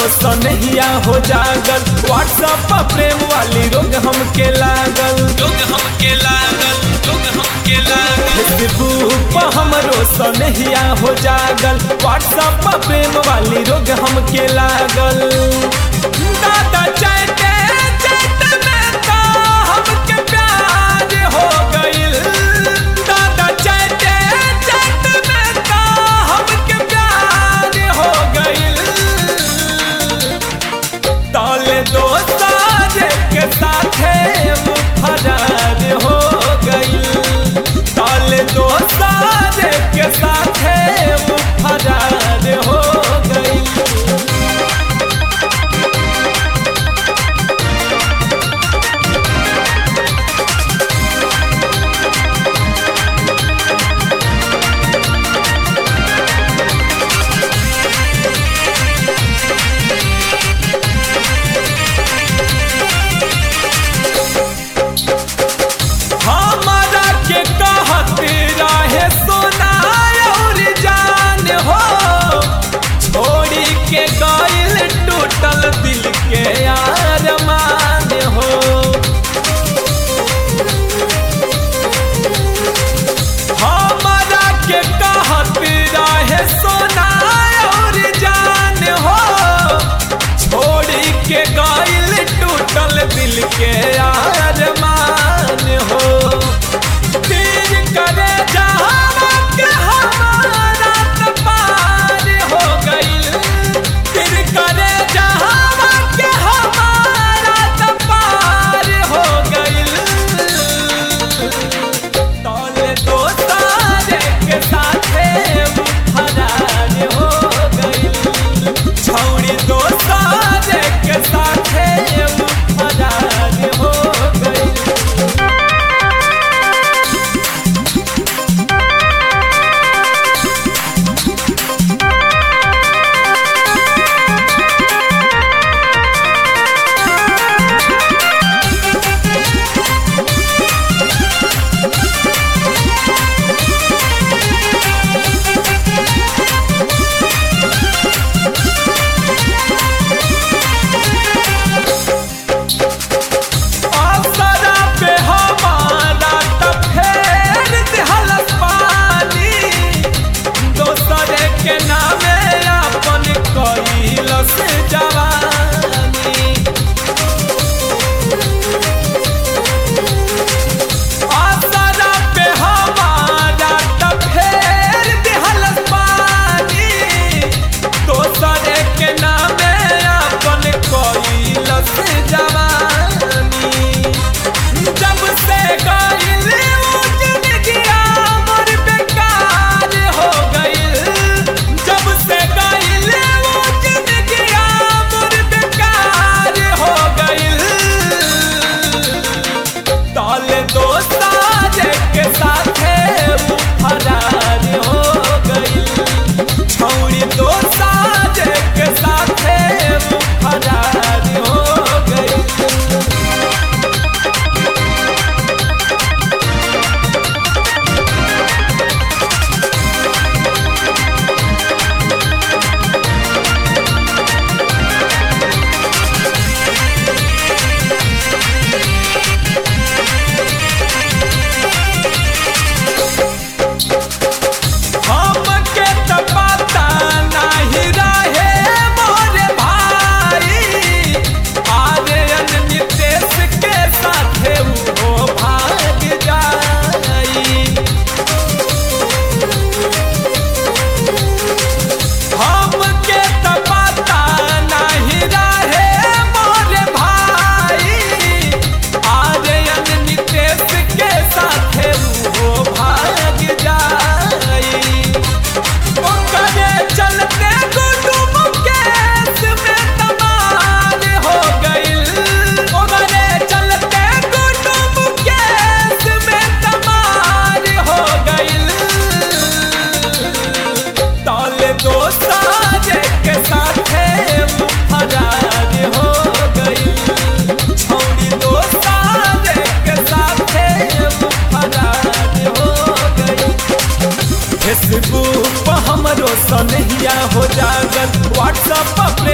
सनहिया हो जागल व्हाट्सएप पर प्रेम वाली रोग हमके लागल रोग हमके लागल रोग हमके लागल फेसबुक पर हमरो सनहिया हो जागल व्हाट्सएप पर प्रेम वाली रोग हमके लागल दादा चाहते चाहते में तो हमके प्यार हो गइल दादा चाहते चाहते में तो हमके प्यार हो गइल ताले दोस्तार के साथे मुफरार हो गइल ताले दोस्तार के साथे मुफरार हो गइल हमारा के कहत रहे सोना और जान हो छोड़ी के गइल टूटल दिल के अरमान हो हमारा के कहत रहे सोना और जान हो छोड़ी के गइल टूटल दिल के अरमान हो तीर करे जहावा के हमारा त पार हो गइल तीर करे जहावा के हमारा त पार हो गइल तौले दोस्तार के साथे फरार हो गइल छौड़ी दोस्तार के साथे फरार हो गइल असरा पे हमारा त फेर दिहलस पानी दोसरे के नामे अपन कइलस जवानी असरा पे हमारा त फेर दिहलस पानी दोसरे के नामे अपन कइलस जवानी जब से गइल उ जिंदगिया मोर बेकार हो गइल जब से गइल उ जिंदगिया मोर बेकार हो गइल ताले दोस्तार के साथे फरार हो गइल छौड़ी दोस्तार के साथे फरार हो गइल हमके त पता नाही रहे मोरे भाई आर्यन नितेश के साथे वो भाग जाई हमके त पता नाही रहे मोरे भाई आर्यन नितेश के साथे वो भाग जाई ओकरे चलते गुड्डू मुकेश में तबार हो गइल ओकरे चलते गुड्डू मुकेश में तबार हो गइल ताले दोस्तार के साथे फरार हो गइल छौड़ी दोस्तार के साथे फरार हो गइल फेसबुक पर हमरो सनहिया हो जागल व्हाट्सएप पर